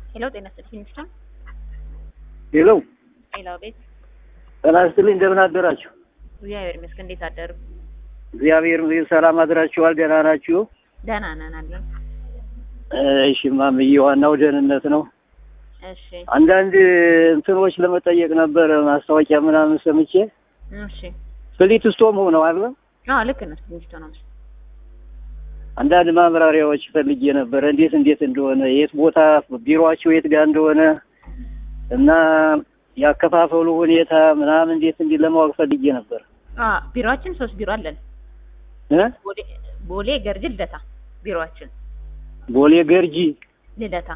ሄሎ ጤና ይስጥልኝ ሚስታ ሄሎ ሌላው ቤት ጤና ይስጥልኝ እንደምን አደራችሁ? እግዚአብሔር ይመስገን። እንዴት አደሩ? እግዚአብሔር ይመስገን ሰላም አድራችኋል? ደህና ናችሁ? ደህና ነን አለን። እሺ ማምዬ፣ ዋናው ደህንነት ነው። እሺ አንዳንድ እንትኖች ለመጠየቅ ነበረ ማስታወቂያ ምናምን ሰምቼ እሺ። ፍሊት ስቶም ሆነው አለ አዎ ልክ ነህ። ሚስቶ ነው አንዳንድ ማብራሪያዎች ፈልጌ ነበረ እንዴት እንዴት እንደሆነ የት ቦታ ቢሮአቸው የት ጋር እንደሆነ እና ያከፋፈሉ ሁኔታ ምናምን እንዴት እንዲህ ለማወቅ ፈልጌ ነበር አ ቢሮአችን ሶስት ቢሮ አለን። እ ቦሌ ቦሌ ገርጂ ልደታ ቢሮአችን ቦሌ ገርጂ ልደታ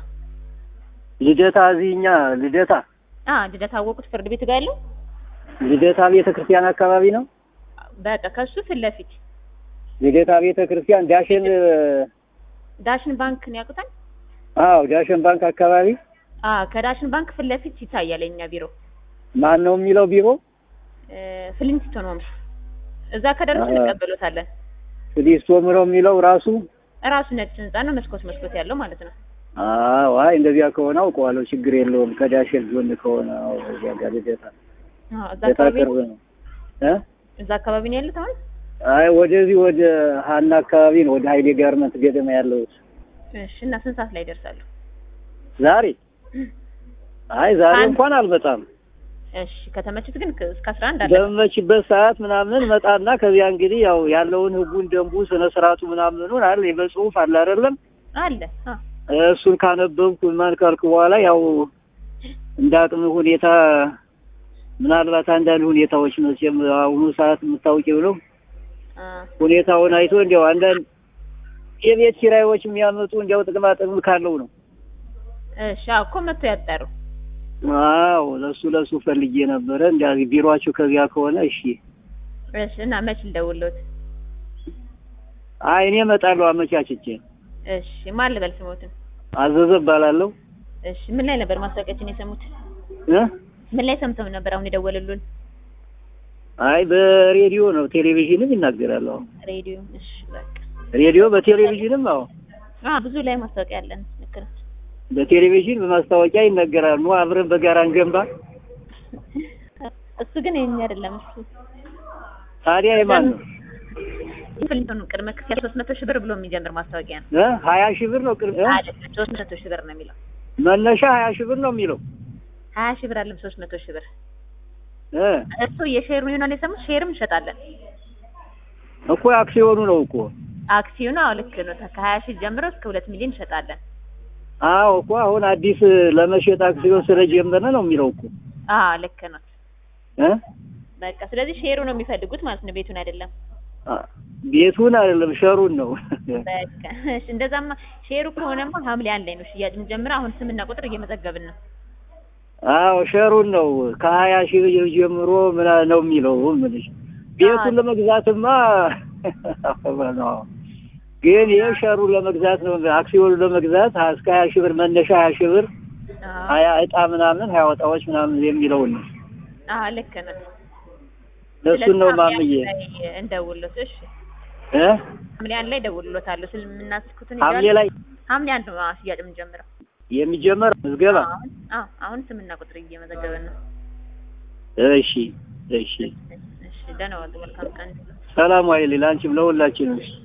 ልደታ እዚህኛ ልደታ አ ልደታ አወቁት ፍርድ ቤት ጋር ያለው ልደታ ቤተ ክርስቲያን አካባቢ ነው በቃ ከሱ ፊት ለፊት ልደታ ቤተ ክርስቲያን ዳሽን ዳሽን ባንክ ነው ያውቁታል? አዎ ዳሽን ባንክ አካባቢ አ ከዳሽን ባንክ ፊት ለፊት ይታያል የኛ ቢሮ ማን ነው የሚለው ቢሮ እ ፍሊንስቶን ሆምስ እዛ ከደረሱ አ- እንቀበሎታለን። ፍሊስቶም ነው የሚለው ራሱ እራሱ ነጭ ህንጻ ነው፣ መስኮት መስኮት ያለው ማለት ነው። አዎ አይ እንደዚያ ከሆነ አውቀዋለሁ ችግር የለውም ከዳሽን ጎን ከሆነ አዎ እዚያ ጋር ልደታ አዎ እዛ ልደታ አካባቢ ቅርብ ነው እ እዛ አካባቢ ነው ያሉት አሁን። አይ ወደዚህ ወደ ሀና አካባቢ ነው ወደ ሀይሌ ጋርመንት ገደማ ያለሁት እሺ እና ስንት ሰዓት ላይ ይደርሳሉ? ዛሬ አይ ዛሬ አንድ- እንኳን አልመጣም እሺ ከተመቹት ግን ከ- እስከ 11 አለ። በመችበት ሰዓት ምናምን መጣና ከዚያ እንግዲህ ያው ያለውን ህጉን ደንቡ ስነ ስርዓቱ ምናምኑን አለ በጽሁፍ አለ አይደለም አለ አ እሱን ካነበብኩ ማን ካልኩ በኋላ ያው እንደ አቅም ሁኔታ ምናልባት አንዳንድ ሁኔታዎች መቼም አሁኑ ሰዓት የምታውቂው ነው አ ሁኔታውን አይቶ እንዲያው አንዳንድ የቤት ኪራዮች የሚያመጡ እንዲያው ጥቅማ ጥቅም ካለው ነው እሺ አዎ እኮ መጥቶ ያጠሩ። አዎ ለሱ ለሱ ፈልጌ ነበረ እንዲያ ቢሮአችሁ ከዚያ ከሆነ እሺ እሺ እና መች ልደውልዎት? አይ እኔ እመጣለሁ አመቻችቼ እሺ ማን ልበል ስሞትን? አዘዘ እባላለሁ እሺ ምን ላይ ነበር ማስታወቂያችን የሰሙት? እ ምን ላይ ሰምተው ነበር አሁን የደወሉልን? አይ በሬዲዮ ነው ቴሌቪዥንም ይናገራል አዎ ሬዲዮ። እሺ በቃ ሬዲዮ በቴሌቪዥንም አዎ አ ብዙ ላይ ማስታወቂያ አለን። ልክ ነህ። በቴሌቪዥን በማስታወቂያ ይነገራል ኑ አብረን በጋራ እንገንባ እሱ ግን የኛ አይደለም። እሱ ታዲያ የማን ነው ፍሊንቶን ቅድመ ክፍያ 300 ሺህ ብር ብሎ የሚጀምር ማስታወቂያ ነው። እ ሀያ ሺህ ብር ነው ቅርብ እ? አይደለም 300 ሺህ ብር ነው የሚለው። መነሻ ሀያ ሺህ ብር ነው የሚለው 20 ሺህ ብር አለም 300 ሺህ ብር እ እሱ የሼር ይሆናል የሰሙት። ሼርም እንሸጣለን። እኮ አክሲዮኑ ነው እኮ አክሲዮኑ አዎ ልክ ነው። ከሀያ ሺህ ጀምሮ እስከ ሁለት ሚሊዮን እንሸጣለን። አዎ እኮ አሁን አዲስ ለመሸጥ አክሲዮን ስለጀመረ ነው የሚለው እኮ አዎ ልክ ነው። እ በቃ ስለዚህ ሼሩ ነው የሚፈልጉት ማለት ነው፣ ቤቱን አይደለም። አ፣ ቤቱን አይደለም ሸሩን ነው በቃ እሺ፣ እንደዛማ ሼሩ ከሆነማ ሐምሌ አንድ ላይ ነው ሽያጭ የምንጀምረው። አሁን ስምና ቁጥር እየመዘገብን ነው። አዎ ሸሩን ነው ከሀያ ሺህ ብር ጀምሮ ምና ነው የሚለው ምልሽ ቤቱን አዎ። ለመግዛትማ ነው ግን ይህ ሸሩን ለመግዛት ነው አክሲዮኑ ለመግዛት እስከ ሀያ ሺህ ብር መነሻ ሀያ ሺህ ብር አዎ ሀያ እጣ ምናምን ሀያ ወጣዎች ምናምን የሚለውን ነው አዎ ልክ ነው። ለእሱን ነው ስለዚህ ማምዬ ሐምሌ አንድ ላይ እንደውልሎት። እሺ እ ሐምሌ አንድ ላይ እደውልሎታለሁ ስለምናስኩትን ሐምሌ ላይ ሐምሌ አንድ ነው አዎ ሽያጭ የምንጀምረው። የሚጀመር ምዝገባ አሁን አዎ አሁን ስምና ቁጥር እየመዘገብን ነው። እሺ እሺ እሺ ደህና ዋሉ። መልካም ቀን። ሰላም ዋይልኝ ለአንቺም ለሁላችንም